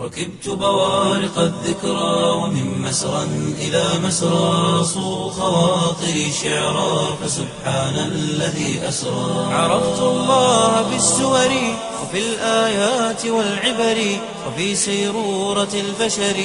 ركبت بوارق الذكرى ومن مسرى إلى مسرى صو خواطري شعرا فسبحان الذي أسرى عرفت الله بالسور وفي الآيات والعبر وفي سيرورة البشر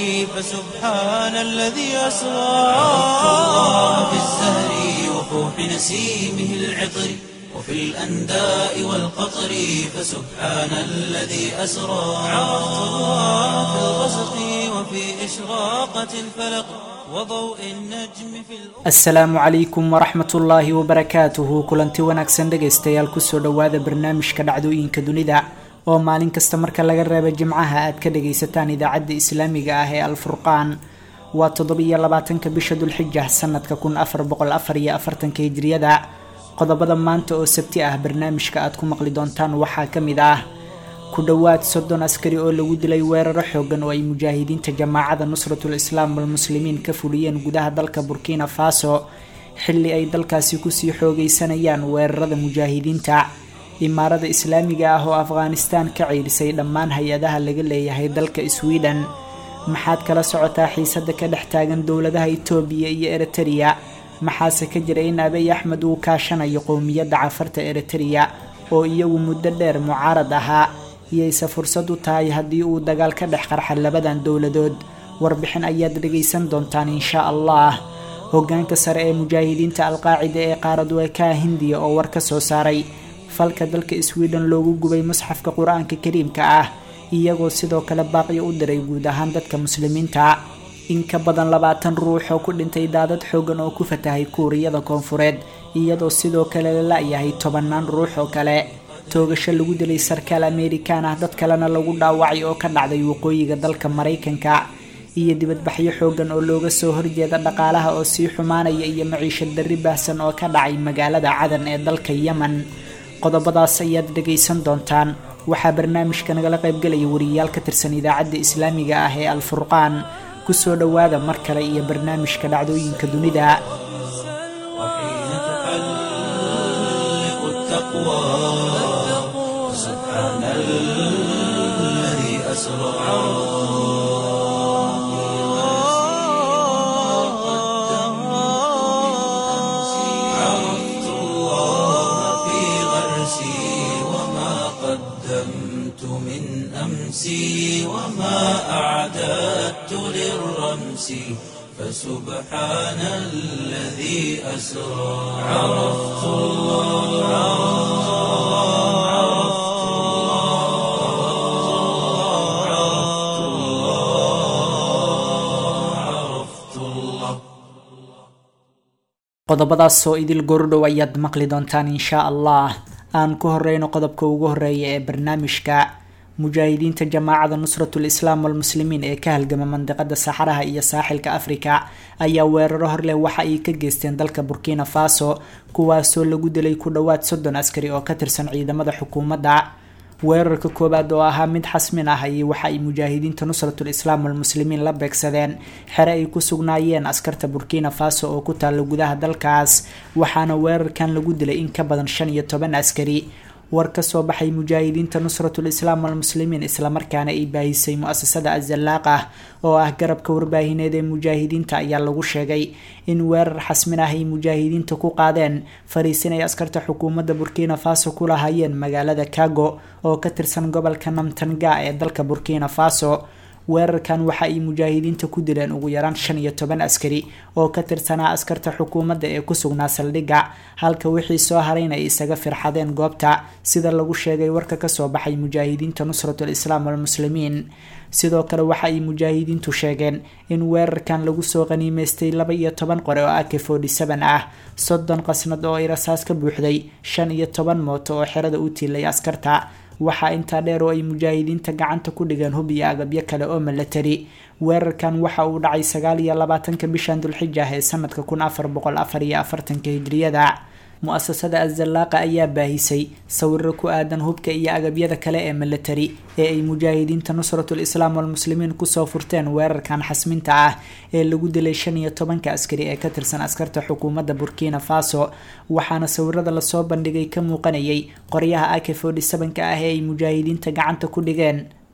فسبحان الذي أسرى عرفت الله بالزهر وفوح نسيمه العطر وفي الأنداء والقطر فسبحان الذي أسرى عرفت الله في الغسق وفي إشراقة الفلق وضوء النجم في الأفق asalaamu calaykum waraxmat ullaahi wabarakaatuhu kulanti wanaagsan dhegaystayaal kusoo dhowaada barnaamijka dhacdooyinka dunida oo maalin kasta marka laga reebo jimcaha aad ka dhagaysataan idaacadda islaamiga ah ee alfurqaan waa toddobiyo labaatanka bisha dulxija sanadka kun afar boqol afar iyo afartanka hijriyada qodobada maanta oo sabti ah barnaamijka aad ku maqli doontaan waxaa ka mid ah ku dhowaad soddon askari oo lagu dilay weeraro xoogan oo ay mujaahidiinta jamaacada nusratul islaam walmuslimiin ka fuliyeen gudaha dalka burkina faso xilli ay dalkaasi kusii xoogeysanayaan weerarada mujaahidiinta imaarada islaamiga ah oo afghanistan ka ciirisay dhammaan hay-adaha laga leeyahay dalka sweden maxaad kala socotaa xiisada ka dhex taagan dowladaha itoobiya iyo eritrea maxaase ka jira in abiy axmed uu kaashanayo qowmiyadda cafarta eritrea oo iyagu muddo dheer mucaarad ahaa iyayse fursad u tahay haddii uu dagaal ka dhex qarxa labadan dowladood warbixin ayaad dhegaysan doontaan insha allah hogaanka sare ee mujaahidiinta alqaacida ee qaaradweekaha hindiya oo war ka soo saaray falka dalka sweden loogu gubay musxafka qur-aanka kariimka ah iyagoo sidoo kale baaqyo u diray guud ahaan dadka muslimiinta in ka badan labaatan ruux oo ku dhintay daadad xoogan oo ku fatahay kuuriyada koonfureed iyadoo sidoo kale la la-yahay tobanaan ruux oo kale toogasho lagu dilay sarkaal amerikan ah dad kalena lagu dhaawacay oo ka dhacday waqooyiga dalka maraykanka iyo dibadbaxyo xoogan oo looga soo horjeeda dhaqaalaha oo sii xumaanaya iyo maciisho darri baahsan oo ka dhacay magaalada cadan ee dalka yemen qodobadaas ayaad dhegaysan doontaan waxaa barnaamijka nagala qaybgelaya wariyayaal ka tirsan idaacadda islaamiga ah ee alfurqaan kusoo dhowaada mar kale iyo barnaamijka dhacdooyinka dunida وحين تحلق التقوى سبحان الذي أسرى عرفت الله في غرسي وما قدمت من أمسي وما أعددت للرمس فسبحان الذي أسرى عرفت الله عرفت الله عرفت الله عرفت الله qodobadaas oo idil goordhow ayaad maqli doontaan insha allah aan ku horeyno qodobka ugu horeeya ee barnaamijka mujaahidiinta jamaacada nusratul islaam walmuslimiin ee ka halgama mandiqada saxaraha iyo saaxilka afrika ayaa weeraro horleh waxa ay ka geysteen dalka burkina faso kuwaasoo lagu dilay ku dhowaad soddon askari oo ka tirsan ciidamada xukuumadda weerarka koowaad oo ahaa mid xasmin ah ayay waxa ay mujaahidiinta nusratul islaam walmuslimiin la beegsadeen xere ay ku sugnaayeen askarta burkina faso oo ku taalla gudaha dalkaas waxaana weerarkan lagu dilay in ka badan shan iyo toban askari war ka soo baxay mujaahidiinta nusratul islaam walmuslimiin islamarkaana ay baahisay mu-asasada azalaaq ah oo ah garabka warbaahineed ee mujaahidiinta ayaa lagu sheegay in weerar xasmin ah ay mujaahidiinta ku qaadeen fariisin ay askarta xukuumadda burkina faso ku lahaayeen magaalada kago oo ka tirsan gobolka namtanga ee dalka burkina faso weerarkan waxa ay mujaahidiinta ku dileen ugu yaraan shan iyo toban askari oo ka tirsanaa askarta xukuumadda ee ku sugnaa saldhigga halka wixii soo harayna ay isaga firxadeen goobta sida lagu sheegay warka kasoo baxay mujaahidiinta nusratul islaam walmuslimiin sidoo kale waxa ay mujaahidiintu sheegeen in weerarkan lagu soo qaniimeystay laba iyo toban qore oo ak forty seven ah soddon qasnad oo ay rasaas ka buuxday shan iyo toban mooto oo xerada u tiilay askarta waxaa intaa dheer oo ay mujaahidiinta gacanta ku dhigeen hub iyo agabyo kale oo milatari weerarkan waxa uu dhacay sagaal iyo labaatanka bishan dulxija ee sanadka kun afar boqol afar iyo afartanka hijriyada mu-asasada azalaaqa ayaa baahisay sawiro ku aadan hubka iyo agabyada kale ee milatari ee ay mujaahidiinta nusratul islaam walmuslimiin kusoo furteen weerarkan xasminta ah ee lagu dilay shan iyo tobanka askari ee ka tirsan askarta xukuumadda burkina faso waxaana sawirada lasoo bandhigay ka muuqanayay qoryaha ak forty sevenka ah ee ay mujaahidiinta gacanta ku dhigeen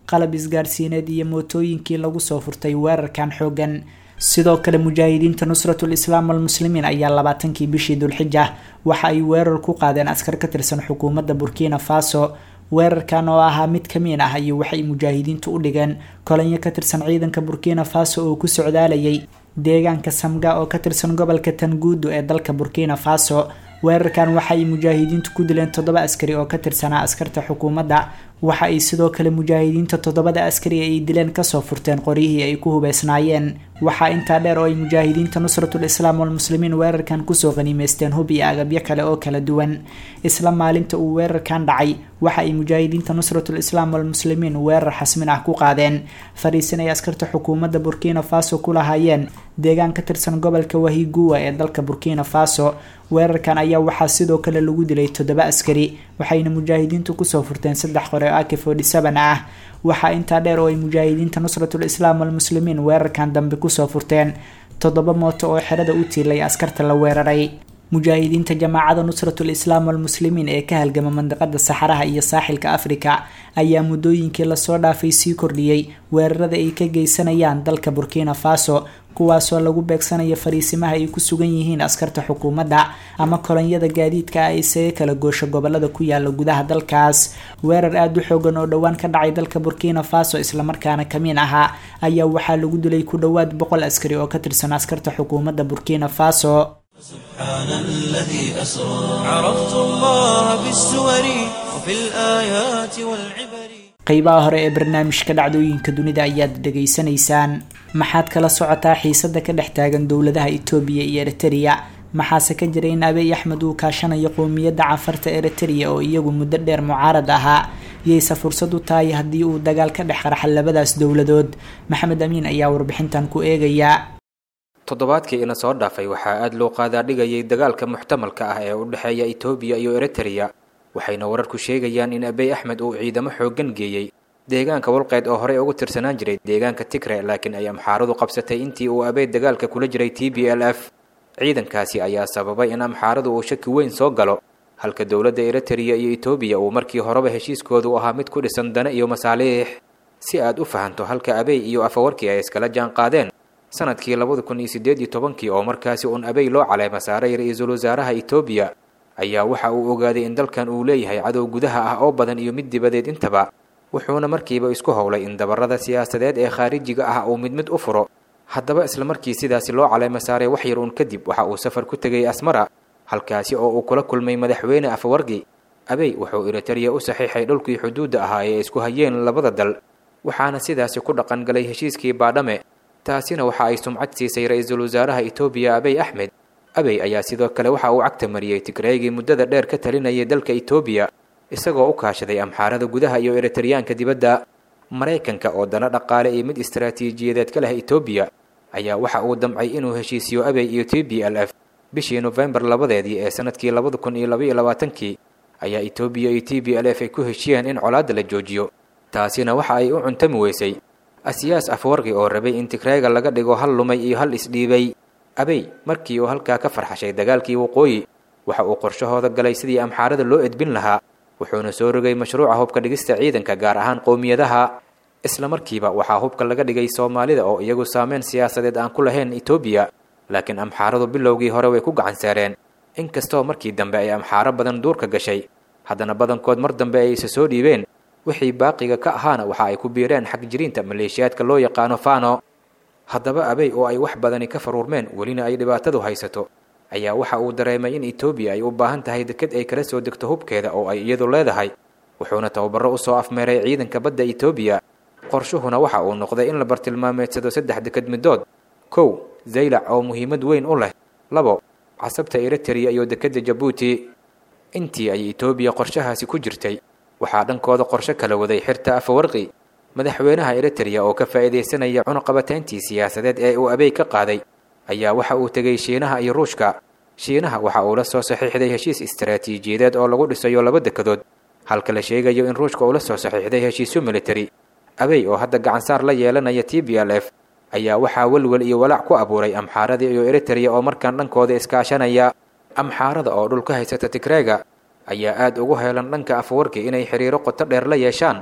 qalab isgaarsiineed iyo mootooyinkii lagu soo furtay weerarkan xoogan sidoo kale mujaahidiinta nusratul islaam almuslimiin ayaa labaatankii bishii dulxija waxa ay weerar ku qaadeen askar ka tirsan xukuumadda burkina faso weerarkan oo ahaa mid kamiin ah iyo waxay mujaahidiintu u dhigeen kolanyo ka tirsan ciidanka burkina faso oo ku socdaalayay deegaanka samga oo ka tirsan gobolka tanguudu ee dalka burkina faso weerarkan waxa ay mujaahidiintu ku dileen toddoba askari oo ka tirsanaa askarta xukuumadda waxa ay sidoo kale mujaahidiinta toddobada askari ay dileen kasoo furteen qoryihii ay ku hubeysnaayeen waxaa intaa dheer oo ay mujaahidiinta nusratul islaam walmuslimiin weerarkan kusoo qaniimeysteen hub iyo agabyo kale oo kala duwan isla maalinta uu weerarkan dhacay waxa ay mujaahidiinta nusratul islaam walmuslimiin weerar xasmin ah ku qaadeen fariisin ay askarta xukuumadda burkina faso ku lahaayeen deegaan ka tirsan gobolka wahiguwa ee dalka burkina faso weerarkan ayaa waxaa sidoo kale lagu dilay toddoba askari waxayna mujaahidiintu kusoo furteen saddex qore oo ak forty seven ah waxaa intaa dheer oo ay mujaahidiinta nusratul islaam walmuslimiin weerarkan dambe kusoo furteen toddoba mooto oo xerada u tiilay askarta la weeraray mujaahidiinta jamaacada nusratul islaam walmuslimiin ee ka halgama mandiqada saxaraha iyo saaxilka afrika ayaa muddooyinkii lasoo dhaafay sii kordhiyey weerarada ay ka geysanayaan dalka burkina faso kuwaasoo lagu beegsanayo fariisimaha ay ku sugan yihiin askarta xukuumadda ama kolonyada gaadiidka ah isaga kala goosho gobolada ku yaala gudaha dalkaas weerar aada u xoogan oo dhowaan ka dhacay dalka burkina faso islamarkaana kamiin ahaa ayaa waxaa lagu dilay ku dhowaad boqol askari oo ka tirsan askarta xukuumadda burkina faso سبحان الذي أسرى عرفت الله بالسور وفي الآيات والعبر qeybaha hore ee barnaamijka dhacdooyinka dunida ayaad dhegaysanaysaan maxaad kala socotaa xiisada ka dhex taagan dowladaha etoobiya iyo eritrea maxaase ka jira in abiy axmed uu kaashanayo qowmiyadda cafarta eritrea oo iyagu muddo dheer mucaarad ahaa yayse fursad u tahay haddii uu dagaal ka dhex qarxa labadaas dowladood maxamed amiin ayaa warbixintan ku eegaya toddobaadkii ina soo dhaafay waxaa aada loo qaadaadhigayay dagaalka muxtamalka ah ee u dhexeeya etoobiya iyo eritrea waxayna wararku sheegayaan in abiy axmed uu ciidamo xooggan geeyey deegaanka walqeyd oo horey ugu tirsanaan jiray deegaanka tigre laakiin ay amxaaradu qabsatay intii uu abey dagaalka kula jiray t b l f ciidankaasi ayaa sababay in amxaaradu uu shaki weyn soo galo halka dowladda eritrea iyo etoobiya uu markii horeba heshiiskoodu ahaa mid ku dhisan dane iyo masaaliix si aad u fahanto halka abey iyo afawarkii ay iskala jaan qaadeen sanadkii labada kun iyo siddeed iyo tobankii oo markaasi uun abey loo caleema saaray ra-iisul wasaaraha etoobiya ayaa waxa uu ogaaday in dalkan uu leeyahay cadow gudaha ah oo badan iyo mid dibadeed intaba wuxuuna markiiba isku howlay in dabarada siyaasadeed ee khaarijiga ah uu mid mid u furo haddaba isla markii sidaasi loo caleema saaray wax yar uun kadib waxa uu safar ku tegay asmara halkaasi oo uu kula kulmay madaxweyne afawargi abey wuxuu eritrea u saxiixay dhulkii xuduudda ahaa ee isku hayeen labada dal waxaana sidaasi ku dhaqan galay heshiiskii baadhame taasina waxa ay sumcad siisay ra-iisul wasaaraha etoobiya abey axmed abey ayaa sidoo kale waxa uu cagta mariyey tigreegii muddada dheer ka talinayay dalka etoobiya isagoo u kaashaday amxaarada gudaha iyo eritareyaanka dibadda maraykanka oo dana dhaqaale iyo mid istaraatiijiyadeed ka leh etoobiya ayaa waxa uu damcay inuu heshiisiyo abey iyo t b l f bishii nofembar labadeedii ee sanadkii labada kun iyo labaiyo labaatankii ayaa etoobiya iyo t b l f ay ku heshiyeen in colaadda la joojiyo taasina waxa ay u cuntami weysay asiyaas afwarqi oo rabay in tigreega laga dhigo hal lumay iyo hal isdhiibay abey markii uu halkaa ka farxashay dagaalkii waqooyi waxa uu qorshahooda galay sidii amxaarada loo edbin lahaa wuxuuna soo rogay mashruuca hubka dhigista ciidanka gaar ahaan qowmiyadaha isla markiiba waxaa hubka laga dhigay soomaalida oo iyagu saameyn siyaasadeed aan ku lahayn etoobiya laakiin amxaaradu bilowgii hore way ku gacan saareen inkastoo markii dambe ay amxaaro badan duurka gashay haddana badankood mar dambe ay isa soo dhiibeen wixii baaqiga ka ahaana waxa ay ku biireen xag jiriinta maleeshiyaadka loo yaqaano fano haddaba abey oo ay wax badani ka faruurmeen welina ay dhibaatadu haysato ayaa waxa uu dareemay in etoobiya ay u baahan tahay deked ay kala soo degto hubkeeda oo ay iyadu leedahay wuxuuna tababaro usoo afmeeray ciidanka badda etoobiya qorshuhuna waxa uu noqday in la bartilmaameedsado saddex deked middood kow zaylac oo muhiimad weyn u leh labo casabta eritereya iyo dekedda jabuuti intii ay etoobiya qorshahaasi ku jirtay waxaa dhankooda qorsho kala waday xirta afawarqi madaxweynaha eritereya oo ka faa'iidaysanaya cunuqabatayntii siyaasadeed ee uu abey ka qaaday ayaa waxa uu tegay shiinaha iyo ruushka shiinaha waxa uu la soo saxiixday heshiis istaraatiijiyadeed oo lagu dhisayo laba dekedood halka la sheegayo in ruushka uu la soo saxiixday heshiisyo militari abey oo hadda gacansaar la yeelanaya t b l f ayaa waxaa welwel iyo walaac ku abuuray amxaarada iyo eritereya oo markaan dhankooda iskaashanaya amxaarada oo dhul ka haysata tigreega ayaa aad ugu heelan dhanka afawarki inay xiriiro qoto dheer la yeeshaan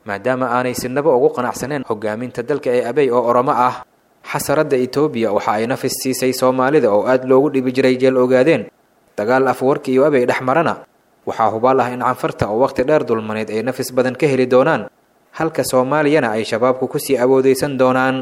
maadaama aanay sinaba ugu qanacsaneen hogaaminta dalka ee abey oo oromo ah xasaradda etoobiya waxa ay nafis siisay soomaalida oo aad loogu dhibi jiray jeel ogaadeen dagaal afwarki iyo abey dhex marana waxaa hubaal ah in canfarta oo wakhti dheer dulmaneed ay nafis badan ka heli doonaan halka soomaaliyana ay shabaabku kusii awoodeysan doonaan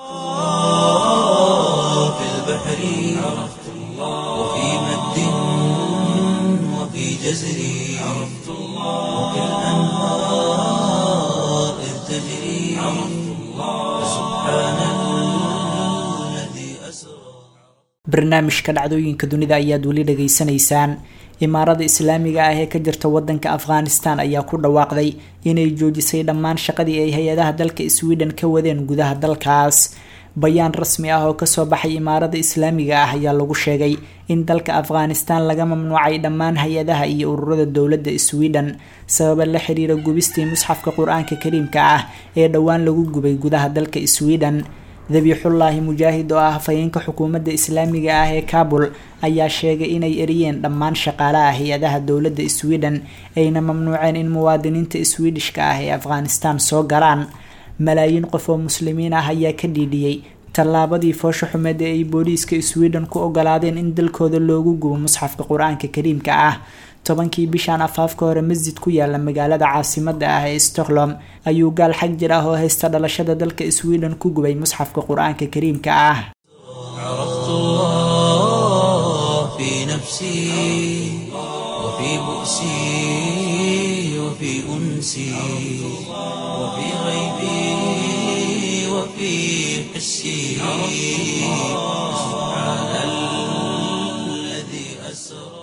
في البحر عرفت الله وفي مد وفي جزر عرفت الله وفي الأنهار إذ تجري عرفت الله فسبحان الذي أسرى barnaamijka dhacdooyinka dunida ayaad weli dhageysanaysaan imaarada islaamiga ah ee ka jirta wadanka afghanistan ayaa ku dhawaaqday inay joojisay dhammaan shaqadii ay hay-adaha dalka sweden ka wadeen gudaha dalkaas bayaan rasmi ah oo kasoo baxay imaarada islaamiga ah ayaa lagu sheegay in dalka afghanistan laga mamnuucay dhammaan hay-adaha iyo ururada dowladda sweden sababa la xiriira gubistii musxafka qur-aanka kariimka ah ee dhowaan lagu gubay gudaha dalka sweden dabiixullaahi mujaahid oo ah hafayeenka xukuumadda islaamiga ah ee kabul ayaa sheegay inay eriyeen dhammaan shaqaalaha hay-adaha dowladda sweden ayna mamnuuceen in muwaadiniinta swedishka ah ee afghanistan soo galaan malaayiin qof oo muslimiin ah ayaa ka dhiidhiyey tallaabadii foosho xumeed ee ay booliiska sweden ku ogolaadeen in dalkooda loogu gubo musxafka qur-aanka kariimka ah tobankii bishan afaafka hore masjid ku yaala magaalada caasimada ah ee stockholm ayuu gaal xag jir ah oo haysta dhalashada dalka sweden ku gubay musxafka qur-aanka kariimka ah عرفت الله في نفسي وفي بؤسي وفي أنسي وفي غيبي وفي حسي سبحان الذي أسرى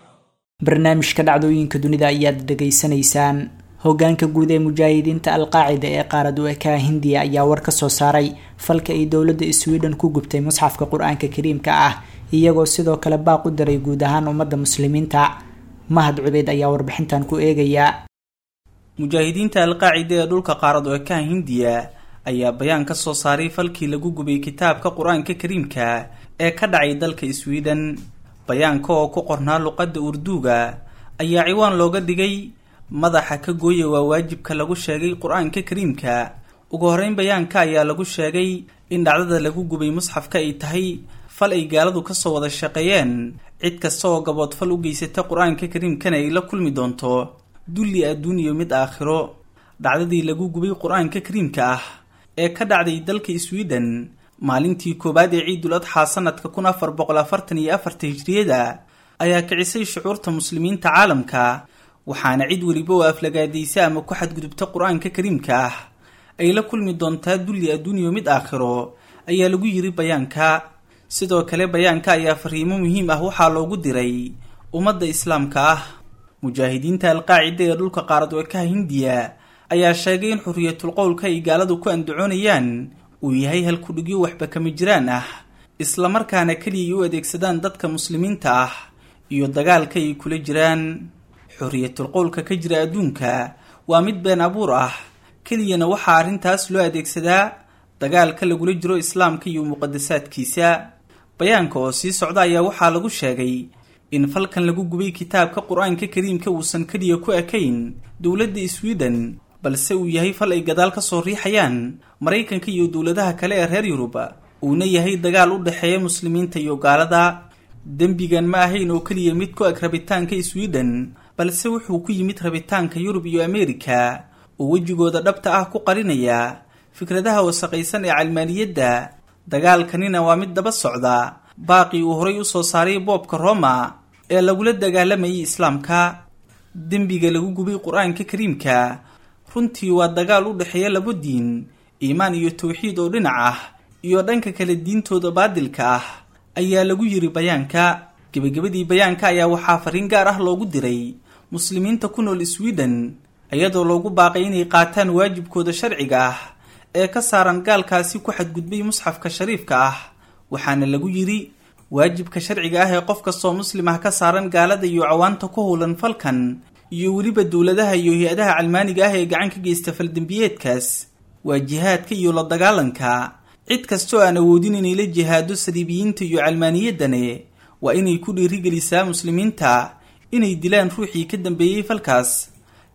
barnaamijka dhacdooyinka dunida ayaad dhageysanaysaan hogaanka guud ee mujaahidiinta alqaacida ee qaarad uekaa hindiya ayaa war ka soo saaray falka ay dowladda sweden ku gubtay musxafka qur-aanka kariimka ah iyagoo sidoo kale baaq u daray guud ahaan ummadda muslimiinta mahad cubeyd ayaa warbixintan ku eegaya mujaahidiinta alqaacida ee dhulka qaarad uekaa hindiya ayaa bayaan ka soo saaray falkii lagu gubay kitaabka qur-aanka kariimka ee ka dhacay dalka sweden bayaanka oo ku qornaa luqadda urduuga ayaa ciwaan looga dhigay madaxa ka gooya waa waajibka lagu sheegay qur-aanka kariimka ugu horreyn bayaanka ayaa lagu sheegay in dhacdada lagu gubay musxafka ay tahay fal ay gaaladu kasoo wada shaqeeyeen cid kasta oo gaboodfal u geysata qur-aanka kariimkana ay la kulmi doonto dulli adduun iyo mid aakhiro dhacdadii lagu gubay qur-aanka kariimka ah ee ka dhacday dalka sweden maalintii koowaad ee ciidul adxaa sanadka kun afar boqol afartan iyo afarta hijriyada ayaa kicisay shucuurta muslimiinta caalamka waxaana cid weliba oo aflagaadaysa ama ku xadgudubta qur-aanka kariimka ah ay la kulmi doontaa dulli adduuniyo mid aakhiro ayaa lagu yiri bayaanka sidoo kale bayaanka ayaa fariimo muhiim ah waxaa loogu diray ummadda islaamka ah mujaahidiinta alqaacida ee dhulka qaarad weekaha hindiya ayaa sheegay in xuriyatul qowlka ay gaaladu ku andacoonayaan uu yahay halkudhigyo waxba kama jiraan ah islamarkaana keliyay u adeegsadaan dadka muslimiinta ah iyo dagaalka ay kula jiraan xuriyatul qowlka ka jira adduunka waa mid been abuur ah keliyana waxaa arrintaas loo adeegsadaa dagaalka lagula jiro islaamka iyo muqadasaadkiisa bayaanka oo sii socda ayaa waxaa lagu sheegay in falkan lagu gubay kitaabka qur-aanka kariimka uusan keliya ku ekayn dowladda sweden balse uu yahay fal ay gadaal ka soo riixayaan maraykanka iyo dowladaha kale ee reer yurub uuna yahay dagaal u dhexeeya muslimiinta iyo gaalada dembigan ma ahayn oo keliya mid ku eg rabitaanka sweden balse wuxuu ku yimid rabitaanka yurub iyo ameerika oo wejigooda dhabta ah ku qarinaya fikradaha wasaqaysan ee calmaaniyadda dagaalkanina waa mid daba socda baaqii uu horay usoo saaray boobka roma ee lagula dagaalamayay islaamka dembiga lagu gubay qur-aanka kariimka runtii waa dagaal u dhexeeya labo diin iimaan iyo tawxiid oo dhinac ah iyo dhanka kale diintooda baadilka ah ayaa lagu yiri bayaanka gebagabadii bayaanka ayaa waxaa fariin gaar ah loogu diray muslimiinta ku nool sweden iyadoo loogu baaqay inay qaataan waajibkooda sharciga ah ee ka saaran gaalkaasi ku xadgudbay musxafka shariifka ah waxaana lagu yidhi waajibka sharciga ah ee qof kastoo muslim ah ka saaran gaalada iyo cawaanta ku howlan falkan iyo weliba dowladaha iyo hay-adaha calmaaniga ah ee gacan ka geysta faldembiyeedkaas waa jihaadka iyo la dagaalanka cid kastoo aan awoodin inay la jihaado saliibiyiinta iyo calmaaniyaddane waa inay ku dhiirigelisaa muslimiinta inay dilaan ruuxii ka dambeeyey falkaas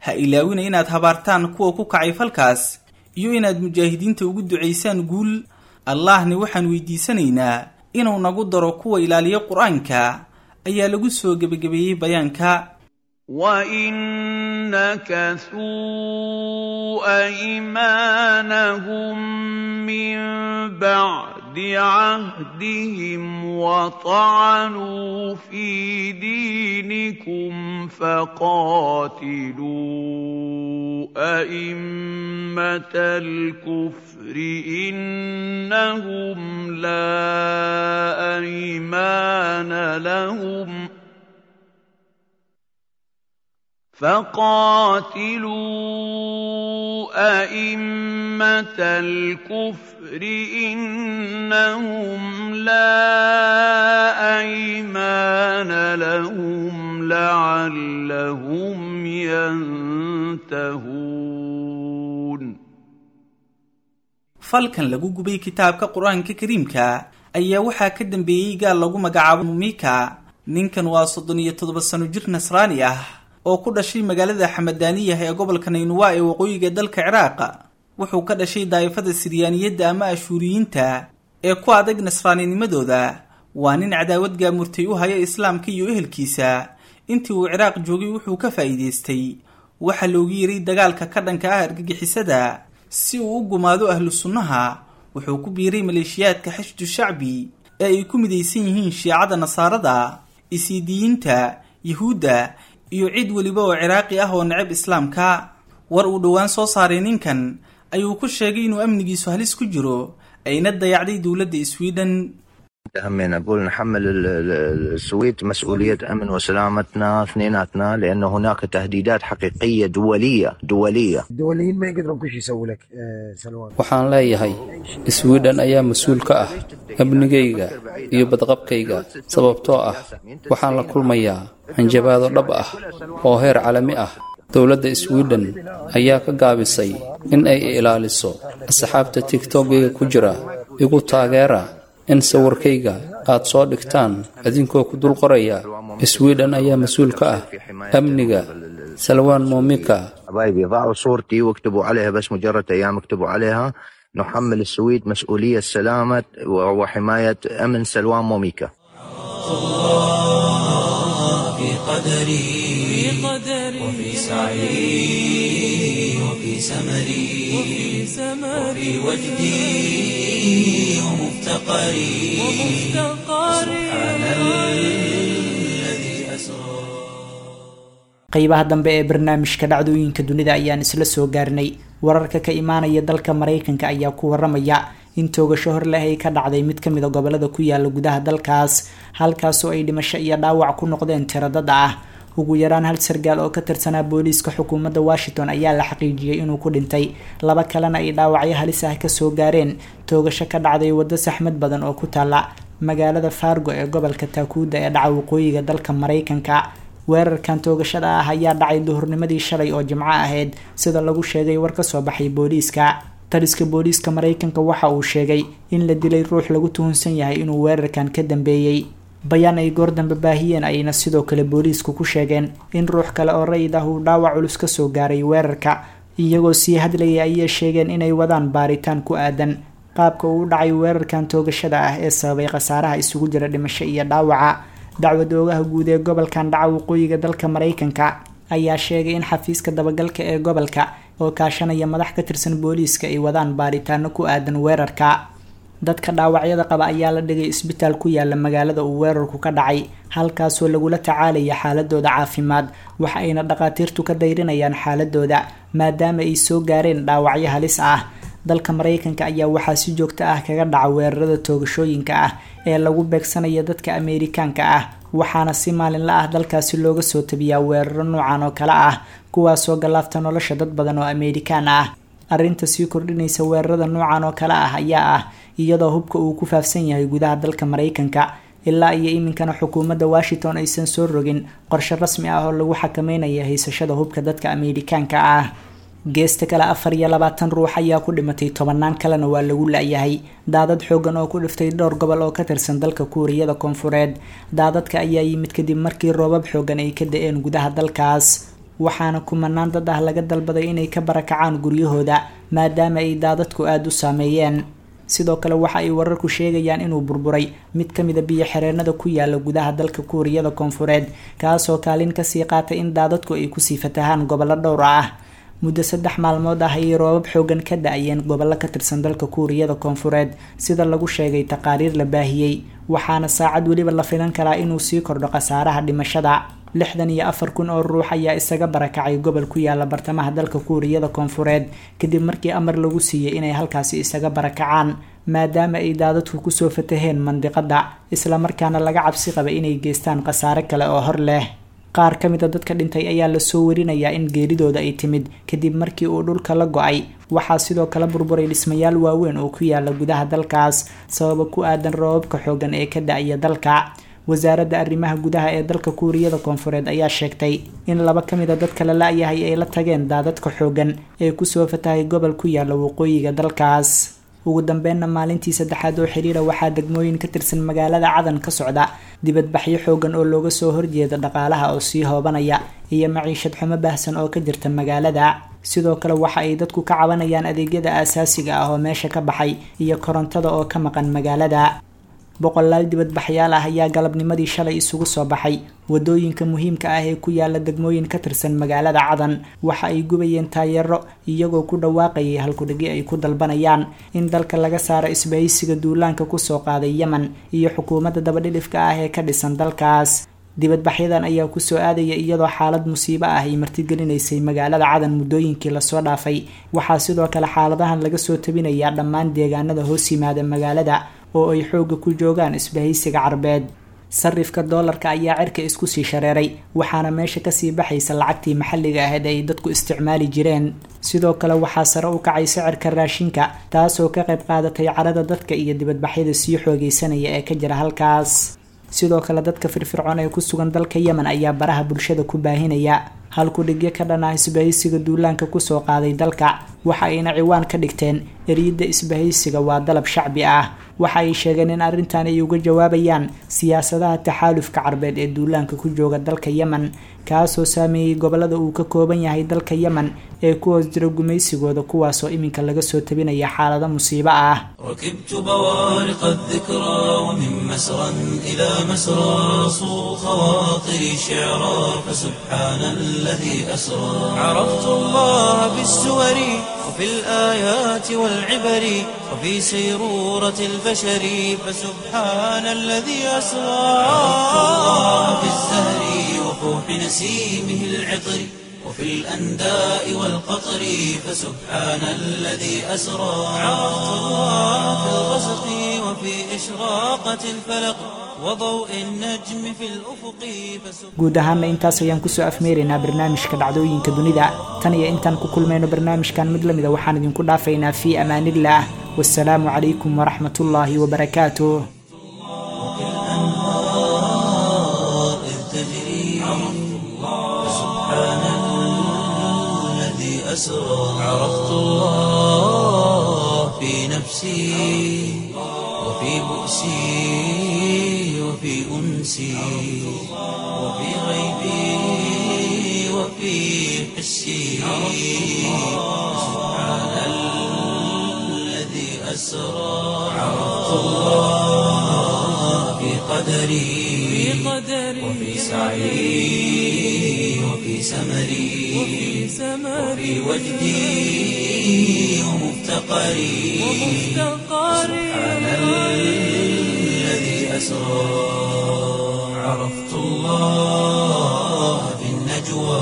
ha ilaawina inaad habaartaan kuwa ku kacay falkaas iyo inaad mujaahidiinta ugu ducaysaan guul allahna waxaan weydiisanaynaa inuu nagu daro kuwa ilaaliya qur-aanka ayaa lagu soo gebagabeeyey bayaanka وإن نكثوا أيمانهم من بعد عهدهم وطعنوا في دينكم فقاتلوا أئمة الكفر إنهم لا أيمان لهم ۖ فقاتلوا أئمة الكفر إنهم لا أيمان لهم لعلهم ينتهون falkan lagu gubay kitaabka qur-aanka kariimka ayaa waxaa ka dambeeyey gaal lagu magacaabo mumika ninkan waa soddon iyo toddoba sano jir nasraani ah oo ku dhashay magaalada xamadaaniyah ee gobolka naynuwa ee waqooyiga dalka ciraaq wuxuu ka dhashay daa'ifada siryaaniyadda ama ashuuriyiinta ee ku adag nasraaninimadooda waa nin cadaawad gaamurtay u haya islaamka iyo ehelkiisa intii uu ciraaq joogay wuxuu ka faa'iidaystay waxaa loogu yeray dagaalka ka dhanka ah argagixisada si uu u gumaado ahlu sunnaha wuxuu ku biiray maleeshiyaadka xashdu shacbi ee ay ku midaysan yihiin shiicada nasaarada isiidiyiinta yuhuudda iyo cid weliba oo ciraaqi ah oo necab islaamka war uu dhowaan soo saaray ninkan ayuu ku sheegay inuu amnigiisu halis ku jiro ayna dayacday dowladda sweden همنا نقول نحمل ال- ال- السويد مسؤولية أمن وسلامتنا اثنيناتنا لأن هناك تهديدات حقيقية دولية دولية الدوليين ما يقدرون كل شيء يسووا لك آه، سلوان waxaan leeyahay sweden ayaa mas-uul ka ah amnigayga iyo badqabkayga sababtoo ah waxaan la kulmayaa hanjabaado dhab ah oo heer caalami ah dowladda sweden ayaa ka gaabisay in ay ilaaliso asxaabta tigtokgayga ku jira igu taageera in sawirkayga aad soo dhigtaan idinkoo ku dul qoraya sweden ayaa mas-uul ka ah amniga salwaan momika حبايبي ضعوا صورتي واكتبوا عليها بس مجرد أيام اكتبوا عليها نحمل السويد مسؤولية سلامة وحماية أمن سلوان موميكا في قدري وفي سعي وفي سمري وفي وجدي ومفتقري سبحان الذي أسرى qeybaha dambe ee barnaamijka dhacdooyinka dunida ayaan isla soo gaarnay wararka ka imaanaya dalka maraykanka ayaa ku waramaya in toogasho hor leh ay ka dhacday mid kamid a gobolada ku yaala gudaha dalkaas halkaasoo ay dhimasho iyo dhaawac ku noqdeen tiradada ah ugu yaraan hal sargaal oo ka tirsanaa booliiska xukuumadda washington ayaa la xaqiijiyey inuu ku dhintay laba kalena ay dhaawacyo halis ah kasoo gaareen toogasho ka dhacday waddo saxmad badan oo ku taala magaalada fargo ee gobolka taakuuda ee dhaca waqooyiga dalka maraykanka weerarkan toogashada ah ayaa dhacay duhurnimadii shalay oo jimco ahayd sida lagu sheegay war kasoo baxay booliiska taliska booliiska maraykanka waxa uu sheegay in la dilay ruux lagu tuhunsan yahay inuu weerarkan ka dambeeyey bayaan ay goor dambe baahiyeen ayna sidoo kale booliisku ku sheegeen in ruux kale oo rayid ah uu dhaawac culus kasoo gaaray weerarka iyagoo sii hadlayay ayay sheegeen inay wadaan baaritaan ku aadan qaabka uu u dhacay weerarkan toogashada ah ee sababay khasaaraha isugu jira dhimasho iyo dhaawaca dacwada oogaha guud ee gobolkan dhaca waqooyiga dalka maraykanka ayaa sheegay in xafiiska dabagalka ee gobolka oo kaashanaya madax ka tirsan booliiska ay wadaan baaritaano ku aadan weerarka dadka dhaawacyada qaba ayaa la dhigay isbitaal ku yaala magaalada uu weerarku ka dhacay halkaasoo lagula tacaalaya xaaladooda caafimaad waxa ayna dhakhaatiirtu ka dayrinayaan xaaladooda maadaama ay soo gaareen dhaawacyo halis ah dalka maraykanka ayaa waxaa si joogto ah kaga dhaca weerarada toogashooyinka ah ee lagu beegsanaya dadka ameerikaanka ah waxaana si maalinla ah dalkaasi looga soo tabiyaa weeraro noocan oo kale ah kuwaasoo gallaafta nolosha dad badan oo ameerikaan ah arrinta sii kordhinaysa weerarada noocan oo kale ah ayaa ah iyadoo hubka uu ku faafsan yahay gudaha dalka maraykanka ilaa iyo iminkana xukuumadda washington aysan soo rogin qorshe rasmi ah oo lagu xakameynaya haysashada hubka dadka ameerikaanka ah geesta kale afar iyo labaatan ruux ayaa ku dhimatay tobanaan kalena waa lagu la-yahay daadad xoogan oo ku dhiftay dhowr gobol oo ka tirsan dalka kuuriyada koonfureed daadadka ayaa yimid kadib markii roobab xoogan ay ka da-een gudaha dalkaas waxaana kumanaan dad ah laga dalbaday inay ka barakacaan guryahooda maadaama ay daadadku aada u saameeyeen sidoo kale waxa ay wararku sheegayaan inuu burburay mid ka mida biyo xireenada ku yaala gudaha dalka kuuriyada koonfureed kaasoo kaalin kasii qaatay in daadadku ay kusii fatahaan gobollo dhowr ah muddo saddex maalmood ah ayay roobab xoogan ka da-ayeen gobollo ka tirsan dalka kuuriyada koonfureed sida lagu sheegay taqaariir la baahiyey waxaana saacad weliba la filan karaa inuu sii kordho khasaaraha dhimashada lixdan iyo afar kun oo ruux ayaa isaga barakacay gobol ku yaala bartamaha dalka kuuriyada koonfureed kadib markii amar lagu siiyey inay halkaasi isaga barakacaan maadaama ay daadadku kusoo fataheen mandiqada islamarkaana laga cabsi qaba inay geystaan khasaare kale oo hor leh qaar ka mida dadka dhintay ayaa lasoo warinayaa in geeridooda ay timid kadib markii uu dhulka la go-ay waxaa sidoo kale burburay dhismayaal waaweyn oo ku yaala gudaha dalkaas sababa ku aadan roobabka xoogan ee ka da-ya dalka wasaaradda arrimaha gudaha ee dalka kuuriyada koonfureed ayaa sheegtay in laba ka mida dadka la la-yahay ay la tageen daadadka xoogan ee kusoo fatahay gobol ku yaala waqooyiga dalkaas ugu dambeynna maalintii saddexaad oo xiriira waxaa degmooyin ka tirsan magaalada cadan ka socda dibadbaxyo xoogan oo looga soo horjeeda dhaqaalaha oo sii hoobanaya iyo maciishad xumo baahsan oo ka jirta magaalada sidoo kale waxa ay dadku ka cabanayaan adeegyada aasaasiga ah oo meesha ka baxay iyo korontada oo ka maqan magaalada boqolaal dibadbaxyaal ah ayaa galabnimadii shalay isugu soo baxay wadooyinka muhiimka ah ee ku yaala degmooyin ka tirsan magaalada cadan waxa ay gubayeen taayeero iyagoo ku dhawaaqayay halkudhigi ay ku dalbanayaan in dalka laga saaro isbahaysiga duulaanka kusoo qaaday yemen iyo xukuumadda dabadhilifka ah ee ka dhisan dalkaas dibadbaxyadan ayaa kusoo aadaya iyadoo xaalad musiibo ah ay martigelinaysay magaalada cadan muddooyinkii lasoo dhaafay waxaa sidoo kale xaaladahan laga soo tabinayaa dhammaan deegaanada hoos yimaada magaalada oo ay xooga ku joogaan isbahaysiga carbeed sarifka doolarka ayaa cirka isku sii shareeray waxaana meesha kasii baxaysa lacagtii maxalliga ahayd ay dadku isticmaali jireen sidoo kale waxaa sare u kacay sicirka raashinka taasoo ka qayb qaadatay carada dadka iyo dibadbaxyada sii xoogeysanaya ee ka jira halkaas sidoo kale dadka firfircoon ee ku sugan dalka yemen ayaa baraha bulshada ku baahinaya halku dhigyo ka dhan ah isbahaysiga duulaanka kusoo qaaday dalka waxa ayna ciwaan ka dhigteen eriyada isbahaysiga waa dalab shacbi ah waxa ay sheegeen in arrintan ay uga jawaabayaan siyaasadaha taxaalufka carbeed ee duulaanka ku jooga dalka yemen kaasoo saameeyey gobolada uu ka kooban yahay dalka yemen ee ku hoos jira gumaysigooda kuwaasoo iminka laga soo tabinaya xaalado musiibo ah ركبت بوارق الذكرى ومن مسرى إلى مسرى صو خواطري شعرا فسبحان الذي أسرى عرفت الله بالسور وفي الآيات والعبر وفي سيرورة البشر فسبحان الذي أسرى عرفت الله بالزهر وفوح نسيمه العطر وفي الأنداء والقطر فسبحان الذي أسرى عرفت الله في الغسق وفي إشراقة الفلق وضوء النجم في الأفق فسبحان guud ahaana intaas ayaan kusoo afmeeraynaa barnaamijka dhacdooyinka dunida tan iyo intaan ku kulmayno barnaamijkan mid lamida waxaan idinku dhaafaynaa fii amaanillaah wasalaamu calaykum waraxmat ullaahi wabarakaatuh الأنهار إذ تجري فسبحان الذي أسرى عرفت الله في نفسي وفي بؤسي وفي أنسي وفي غيبي وفي حسي سبحان الذي أسرى عرفت الله في قدري وفي سعي وفي سمري وفي وجدي ومفتقري سبحان الذي أسرى عرفت الله في النجوى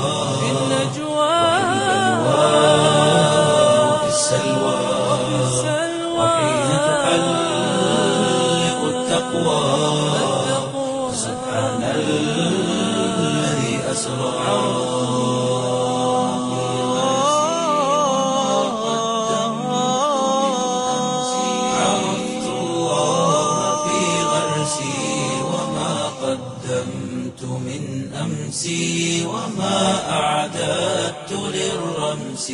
وفي السلوى وحين تحلق التقوى سبحان الذي أسرى عرفت الله في غرسي وما قدمت من أمسي وما أعددت للرمس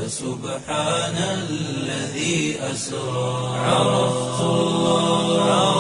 فسبحان الذي أسرى عرفت الله